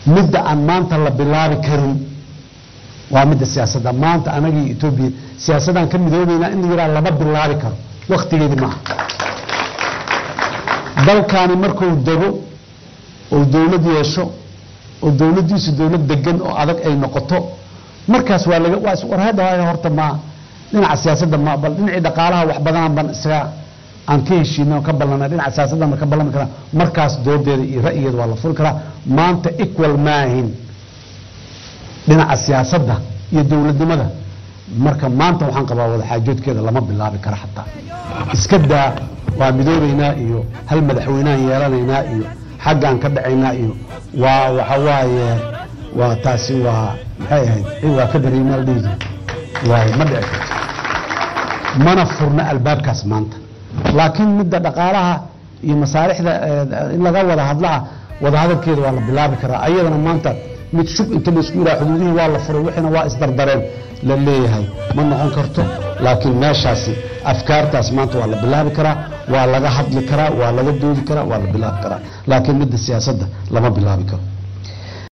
midda aan maanta la bilaabi karin waa midda siyaasadda maanta anagii etoobiya siyaasadaan ka midoobaynaa in la yidhaha lama bilaabi karo waktigeedi maaha dalkaani markuu dego oo dowlad yeesho oo dowladdiisu dowlad degan oo adag ay noqoto markaas waa laga waa iswarhadahaya horta ma dhinaca siyaasadda ma bal dhinacii dhaqaalaha wax badanaan ban isaga aan ka heshiino ka ballanay dhinaca siyaasadda ma ka ballami karaa markaas doodeeda iyo ra'yigeeda waa la furi karaa maanta equal maahin dhinaca siyaasadda iyo dowladnimada marka maanta waxaan qabaa wadaxaajoodkeeda lama bilaabi karo xataa iska daa waa midoobaynaa iyo hal madaxweyneaan yeelanaynaa iyo xaggaan ka dhacaynaa iyo waa waxa waaye waa taasi waa maxay ahayd waa ka dareemaa la dhihi jira waay ma dhici karto mana furna albaabkaas maanta laakiin midda dhaqaalaha iyo masaalixda in laga wada hadlaa wada hadalkeeda waa la bilaabi karaa ayadana maanta mid shub inta laisku yidhaha xuduudihii waa la furay wixiina waa isdardareen la leeyahay ma noqon karto laakiin meeshaasi afkaartaas maanta waa la bilaabi karaa waa laga hadli karaa waa laga doodi karaa waa la bilaabi karaa laakiin midda siyaasadda lama bilaabi karo